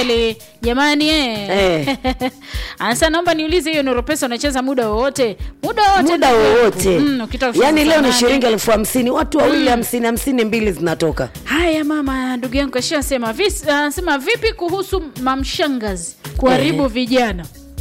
kweli jamani eh. Eh. Anasema naomba niulize hiyo Nuru Pesa unacheza muda wowote? Muda wowote. muda ndugu yangu. wowote Mm, ukitaka kucheza yaani leo ni saa shilingi nane. elfu hamsini watu wawili hamsini hamsini mbili zinatoka Haya mama, ndugu yangu kashasema. Vis- Anasema vipi kuhusu mamshangazi kuharibu Eh. vijana?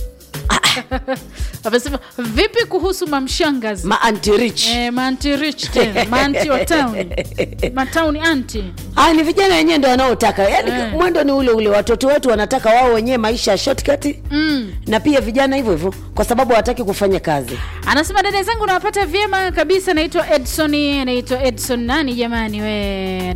Amesema vipi kuhusu mamshangazi? ma anti rich Eh, manti rich tena, manti wa town. Matown anti. Ah, ni vijana wenyewe ndo wanaotaka yaani Eh. mwendo ni ule ule watoto wetu wanataka wao wenyewe maisha ya shortcut Mm. na pia vijana hivyo hivyo kwa sababu hawataki kufanya kazi Anasema dada zangu nawapata vyema kabisa. Naitwa Edson, naitwa Edson nani jamani, we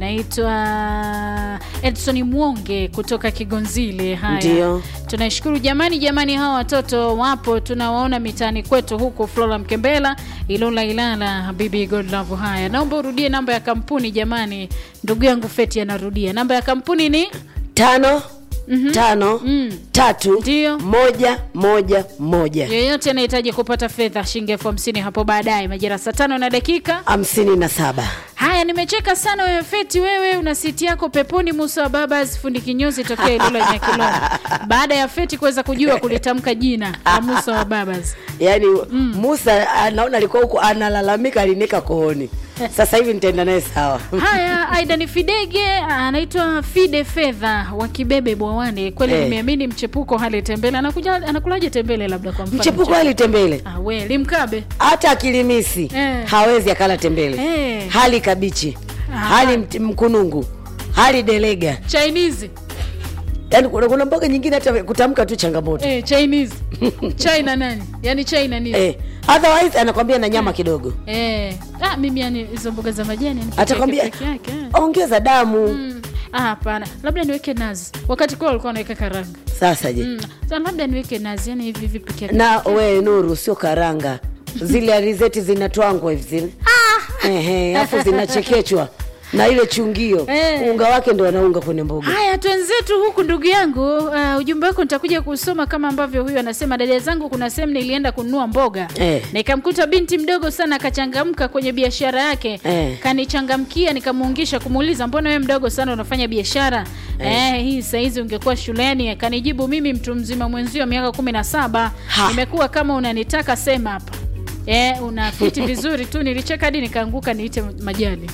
naitwa Edson Mwonge kutoka Kigonzile. Haya, Ndio. tunashukuru jamani, jamani, hawa watoto wapo, tunawaona mitaani kwetu huko Flora Mkembela, Ilula, Ilala, Bibi Godlove. Haya, naomba urudie namba ya kampuni jamani. Ndugu yangu Feti anarudia namba ya kampuni ni tano tano Mm. tatu Ndio. moja moja moja yeyote anahitaji kupata fedha shilingi elfu hamsini hapo baadaye majira saa tano na dakika hamsini na saba Haya, nimecheka sana wewe Feti, wewe una siti yako peponi. Musa wa Babas fundi kinyozi tokea Ilula Nyakiloma, baada ya Feti kuweza kujua kulitamka jina la Musa wa Babas. yaani musa anaona alikuwa huku analalamika alinika kooni sasa hivi nitaenda naye sawa Haya, Aidan Fidege anaitwa Fide Fedha wa Kibebe Bwawane. Kweli Eh. nimeamini mchepuko hali tembele. Anakuja anakulaje tembele labda kwa mfano? mchepuko ali tembele Ah, we limkabe. hata akilimisi Eh. hawezi akala tembele Eh. hali kabichi Ah. hali mt- mkunungu hali delega Chinese. yaani kuna, kuna mboga nyingine hata kutamka tu changamoto Eh, Chinese. China nani? Yaani China nini? eh, otherwise anakwambia na nyama kidogo Eh. Ah, mimi yani hizo mboga za majani yani peke Atakwambia- yake, peke yake. eh. ongeza damu Mm. Ah, hapana, labda niweke nazi. Wakati kwa walikuwa wanaweka karanga. sasa je Mm. Sasa labda niweke nazi, yani hivi hivi peke yake. na we nuru sio karanga zile alizeti zinatwangwa hivi zile Ehe, alafu zinachekechwa na ile chungio Eh. unga wake ndo wanaunga kwenye mboga Haya, twenzetu huku ndugu yangu. Uh, ujumbe wako nitakuja kusoma kama ambavyo huyu anasema. Dada zangu, kuna sehemu nilienda kununua mboga Eh. nikamkuta binti mdogo sana akachangamka kwenye biashara yake Eh. kanichangamkia, nikamuungisha kumuuliza, mbona wewe mdogo sana unafanya biashara eh. hii saizi ungekuwa shuleni. Kanijibu, mimi mtu mzima mwenzio miaka kumi na saba Ha. nimekuwa kama unanitaka sema hapa Eh, unafiti vizuri tu. Nilicheka hadi nikaanguka niite majani.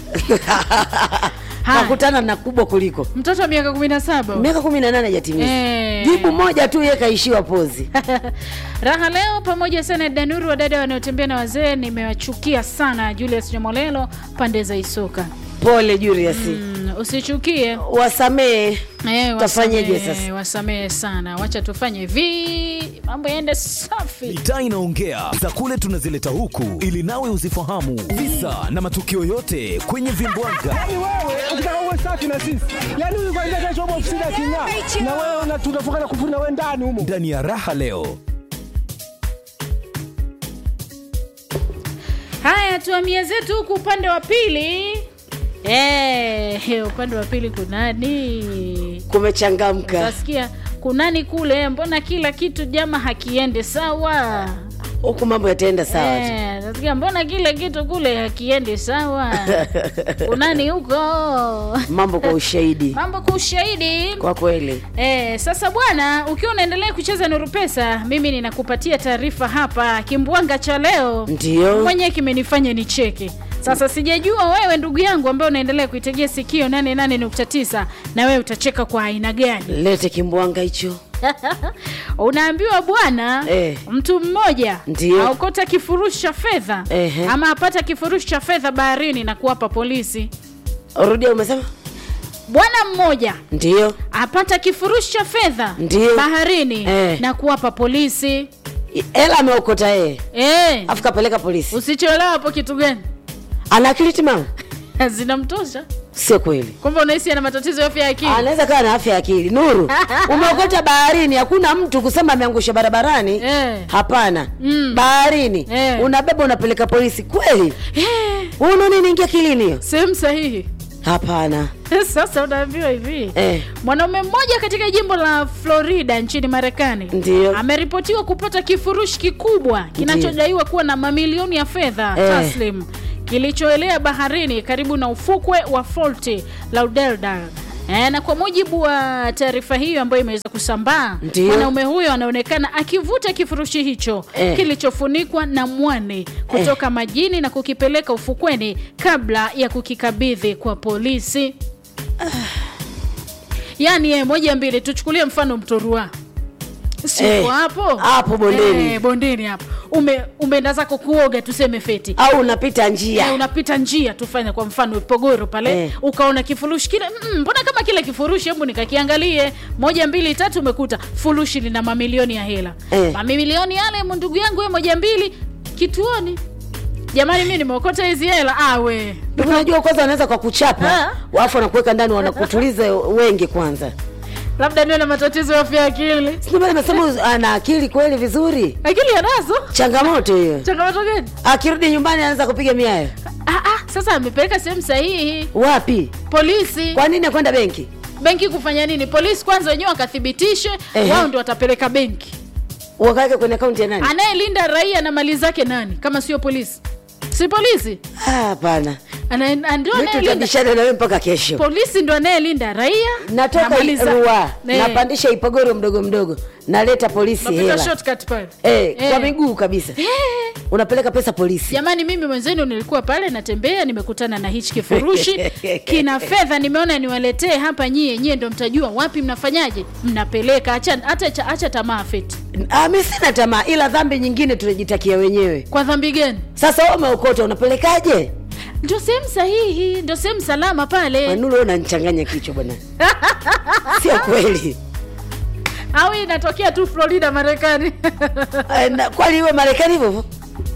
Haya. kakutana na kubwa kuliko Mtoto wa miaka kumi na saba miaka kumi na nane hajatimiza Eh. jibu moja tu ye kaishiwa pozi raha leo pamoja sana danuru wadada wanaotembea na wazee nimewachukia sana julius nyamolelo pande za isoka pole Julius mm, usichukie wasamee Eh, Tafanyeje wasamehe- sasa? wasamehe sana wacha tufanye hivi mambo yaende safi mitaa inaongea za kule tunazileta huku ili nawe uzifahamu visa na matukio yote kwenye vimbwaga Yaani wewe ukitaka uwe safi na sisi, yaani huyu kwanza kesho upo ofisini aking'aa, na wewe una- tunafunga na kufuri na wewe ndani humo. ndani ya raha leo haya tuamia zetu huku upande wa pili Eh, upande wa pili kunani kumechangamka utasikia kunani kule mbona kila kitu jama hakiende sawa huku mambo yataenda sawa tu. Eh, nasikia mbona kila kitu kule hakiende sawa kunani huko mambo kwa ushahidi mambo kwa ushahidi kwa kweli Eh, sasa bwana ukiwa unaendelea kucheza nuru pesa mimi ninakupatia taarifa hapa kimbwanga cha leo Ndio. mwenyewe kimenifanya nicheke sasa sijajua wewe ndugu yangu ambaye unaendelea kuitegea sikio 88.9 na wewe utacheka kwa aina gani lete kimbwanga hicho unaambiwa bwana Eh. mtu mmoja Ndio. aokota kifurushi cha fedha Ehe. ama apata kifurushi cha fedha baharini na kuwapa polisi rudia umesema bwana mmoja ndio apata kifurushi cha fedha Ndio. baharini Eh. na kuwapa polisi hela ameokota yeye eh. afu kapeleka polisi usichoelewa hapo kitu gani ana akili timamu zinamtosha sio kweli kwamba unahisi ana matatizo ya afya ya akili anaweza kawa na afya ya akili nuru umeokota baharini hakuna mtu kusema ameangusha barabarani Eh. hapana Mm. baharini Eh. unabeba unapeleka polisi kweli Eh, unaona inaingia kilini hiyo sehemu sahihi hapana sasa unaambiwa hivi eh. mwanaume mmoja katika jimbo la florida nchini marekani Ndio. ameripotiwa kupata kifurushi kikubwa kinachodaiwa kuwa na mamilioni ya fedha Eh. taslim kilichoelea baharini karibu na ufukwe wa fort lauderdale E, na kwa mujibu wa taarifa hiyo ambayo imeweza kusambaa, Ndiyo. mwanaume huyo anaonekana akivuta kifurushi hicho Eh. kilichofunikwa na mwani kutoka majini na kukipeleka ufukweni kabla ya kukikabidhi kwa polisi. Yaani eh, moja mbili, tuchukulie mfano Mtorua siko Eh, hapo hapo bondeni. eh, bondeni hapo ume umeenda zako kuoga tuseme feti au unapita Eh, njia unapita njia tufanye kwa mfano pogoro pale Eh. ukaona kifurushi kile mm, mbona kama kile kifurushi hebu nikakiangalie moja mbili tatu umekuta furushi lina mamilioni ya hela Eh. mamilioni yale mu ndugu yangu we moja mbili kituoni jamani mi nimeokota hizi hela awe Ndio unajua kwanza wanaweza kwa kuchapa Ah. wafu wanakuweka ndani wanakutuliza wengi kwanza labda niwe na matatizo ya afya ya akili Sio bado nasema ana akili kweli vizuri akili anazo changamoto hiyo changamoto gani akirudi nyumbani anaanza kupiga miayo ah, ah, sasa amepeleka sehemu sahihi wapi polisi kwa nini akwenda benki benki kufanya nini polisi kwanza wenyewe wakathibitishe Ehe. wao ndio watapeleka benki wakaweke kwenye akaunti ya nani anayelinda raia na mali zake nani kama sio polisi si polisi Ah, hapana Ana- na ndio mi anayelinda tutabishana nawe mpaka kesho polisi ndo anayelinda raia na natoka mali za- rua Eh, napandisha ipogoro mdogo mdogo naleta polisi unapita hela shortcut pale Eh, Eh. kwa miguu kabisa Eh, unapeleka pesa polisi jamani mimi mwenzenu nilikuwa pale natembea nimekutana na hichi kifurushi kina fedha nimeona niwaletee hapa nyie nyie ndo mtajua wapi mnafanyaje mnapeleka acha acha, acha, acha tamaa feti ah, mi sina tamaa ila dhambi nyingine tunajitakia wenyewe kwa dhambi gani sasa wewe umeokota unapelekaje ndio sehemu sahihi ndio sehemu salama pale manulu wewe unanichanganya kichwa bwana sio kweli au hii inatokea tu florida marekani Eh, na- kwani iwe marekani hivyo hivyo?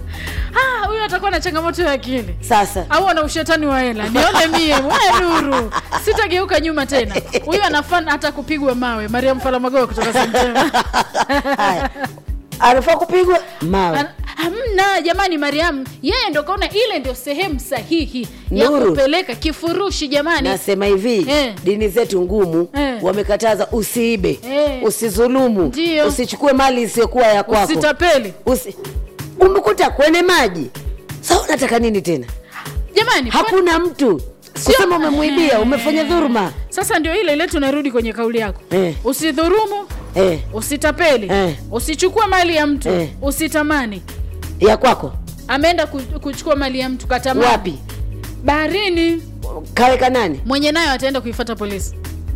Ah, huyu atakuwa na changamoto ya akili sasa au ana ushetani wa hela nione mie we nuru sitageuka nyuma tena huyu anafana hata kupigwa mawe mariam falamagoa kutoka semtema haya anafaa kupigwa mawe An- hamna jamani mariam yeye ndo kaona ile ndio sehemu sahihi ya Nuru. kupeleka kifurushi jamani nasema hivi Eh. dini zetu ngumu Eh. wamekataza usiibe Eh. usizulumu Ndio. usichukue mali isiyokuwa ya kwako usitapeli Usi... umekuta kwenye maji sa unataka nini tena jamani kwa- hakuna mtu Sio- kusema umemwibia Eh. umefanya dhuruma sasa ndio ile ile tunarudi kwenye kauli yako Eh. usidhurumu eh, usitapeli Eh. usichukue mali ya mtu Eh. usitamani ya kwako ameenda ku- kuchukua mali ya mtu katamani wapi baharini kaweka nani mwenye nayo ataenda kuifata polisi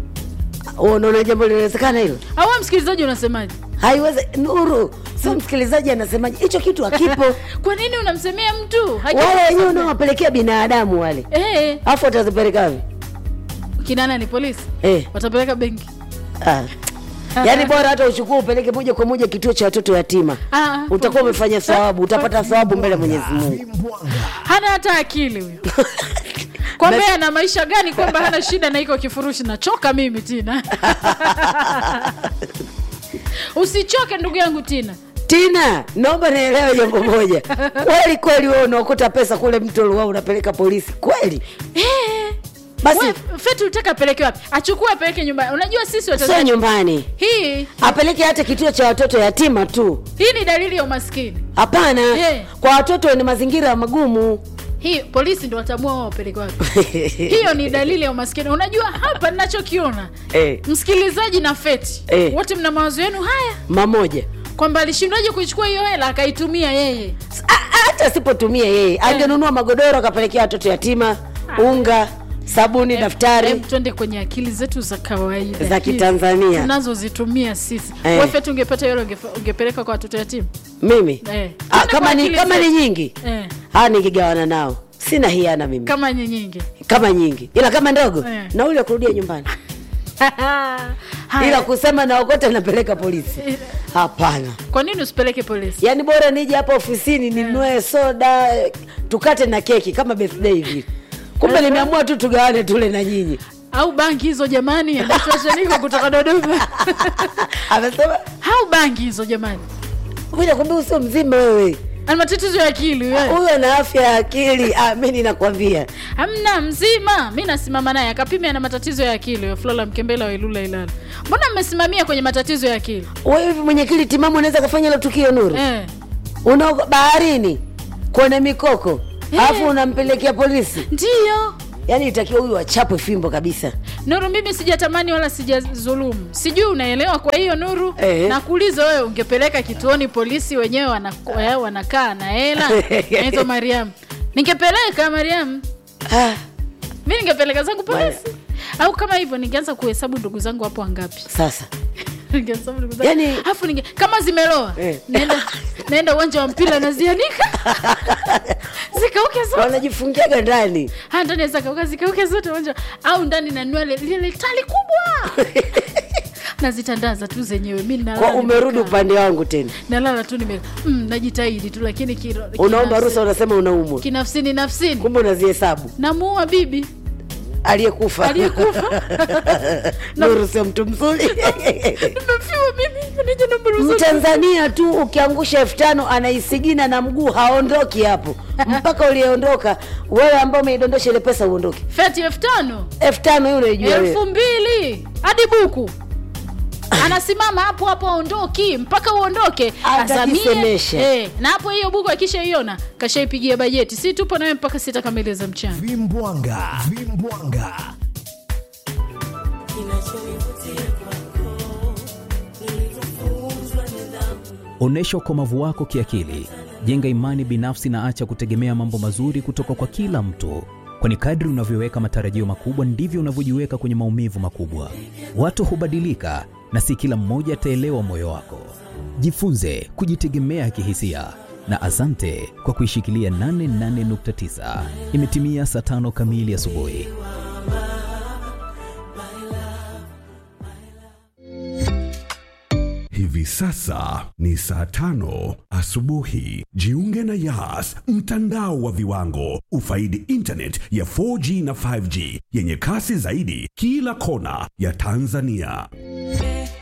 unaona jambo linawezekana hilo au wewe msikilizaji unasemaje haiweze nuru sio msikilizaji anasemaje hicho kitu hakipo kwa nini unamsemea mtu Haki- wale wenyewe unawapelekea binadamu wale eh, afu watazipeleka wapi kinana ni polisi eh. watapeleka benki ah. yaani bora hata uchukue upeleke moja kwa moja kituo cha watoto yatima Ah, utakuwa umefanya thawabu utapata thawabu mbele ya mwenyezi mungu hana hata akili huyo kwamba ana maisha gani kwamba hana shida na iko kifurushi nachoka mimi tina usichoke ndugu yangu tina tina naomba nielewe jambo moja kweli kweli wewe unaokota pesa kule mto luwa unapeleka polisi kweli eh, basi we, feti ulitaka apeleke wapi achukue apeleke nyumbani unajua sisi sio watanzania nyumbani hii apeleke hata kituo cha watoto yatima tu hii ni dalili ya umaskini hapana Eh. kwa watoto wenye mazingira magumu hii polisi ndo watamua wao wapeleke wapi hiyo ni dalili ya umaskini unajua hapa ninachokiona Eh. msikilizaji na feti Eh. wote mna mawazo yenu haya mamoja kwamba alishindwaje kuichukua hiyo hela akaitumia yeye A- hata asipotumia yeye angenunua magodoro akapelekea watoto yatima unga sabuni daftari Em, twende kwenye akili zetu za kawaida Za hizi Kitanzania. tunazozitumia sisi Eh. Wewe feti ungepata hilo ungefe- ungepeleka kwa watoto yatima mimi Eh. ah, Twende kama kwa ni akili kama ni zetu. nyingi eh. ah, ningegawana nao sina hiana mimi kama ni nyingi kama nyingi ila kama ndogo Eh. nauli ya kurudia nyumbani Haya. ila kusema naokota napeleka polisi hapana kwa nini usipeleke polisi yaani bora nije hapa ofisini ninunue soda tukate na keki kama birthday hivi kumbe nimeamua tu tugawane tule na nyinyi au bangi hizo jamani anaitwashaniko kutoka dodoma amesema au bangi hizo jamani kuja kumbe usio mzima wewe ana matatizo ya akili wewe. huyo ana afya ya akili ah, mi ninakwambia hamna mzima mi nasimama naye akapima ana matatizo ya akili huyo flora mkembela wa ilula ilala mbona mmesimamia kwenye matatizo ya akili wewe hivi mwenye akili timamu unaweza kafanya hilo tukio nuru eh. una baharini kwenye mikoko Eh. alafu unampelekea polisi ndiyo yaani itakiwa huyu achapwe fimbo kabisa Nuru, mimi sijatamani wala sijazulumu, sijui unaelewa. Kwa hiyo Nuru, Eh. nakuuliza wewe, ungepeleka kituoni polisi wenyewe wana- eh, wanakaa na hela naitwa Mariam, ningepeleka Mariam, Ah, mi ningepeleka zangu polisi au kama hivyo ningeanza kuhesabu ndugu zangu hapo wangapi sasa Ningehesabu ndugu zangu. Yaani- Alafu ninge kama zimeloa Eh. naenda naenda uwanja wa mpira nazianika zikauke zote wanajifungiaga ndani Ha, ndani zakauka zikauke zote uwanja au ndani na nywele lile tali kubwa nazitandaza tu zenyewe mi nalala kwa umerudi nimekaa. upande wangu tena nalala tu nime mm, najitahidi tu lakini kiro- unaomba kinafsi- ruhusa unasema unaumwa kinafsini nafsini kumbe unazihesabu namuua bibi aliyekufa aliyekufa nuru sio mtu mzuri nimefiwa mimi nije na mruhusa mtanzania tu ukiangusha elfu tano anaisigina na mguu haondoki hapo mpaka uliondoka wewe ambao umeidondosha ile pesa uondoke feti elfu tano elfu tano hiyo unaijua elfu wewe mbili hadi buku anasimama hapo hapo aondoki mpaka uondoke Atajisemesha. eh, na hapo hiyo buku akishaiona kashaipigia bajeti si tupo nawe mpaka sita kamili za mchana vimbwanga vimbwanga Onyesha ukomavu wako kiakili, jenga imani binafsi na acha kutegemea mambo mazuri kutoka kwa kila mtu, kwani kadri unavyoweka matarajio makubwa ndivyo unavyojiweka kwenye maumivu makubwa. Watu hubadilika na si kila mmoja ataelewa moyo wako. Jifunze kujitegemea kihisia na asante kwa kuishikilia 88.9. Imetimia saa tano kamili asubuhi. Hivi sasa ni saa tano asubuhi. Jiunge na Yas, mtandao wa viwango. Ufaidi internet ya 4G na 5G yenye kasi zaidi kila kona ya Tanzania.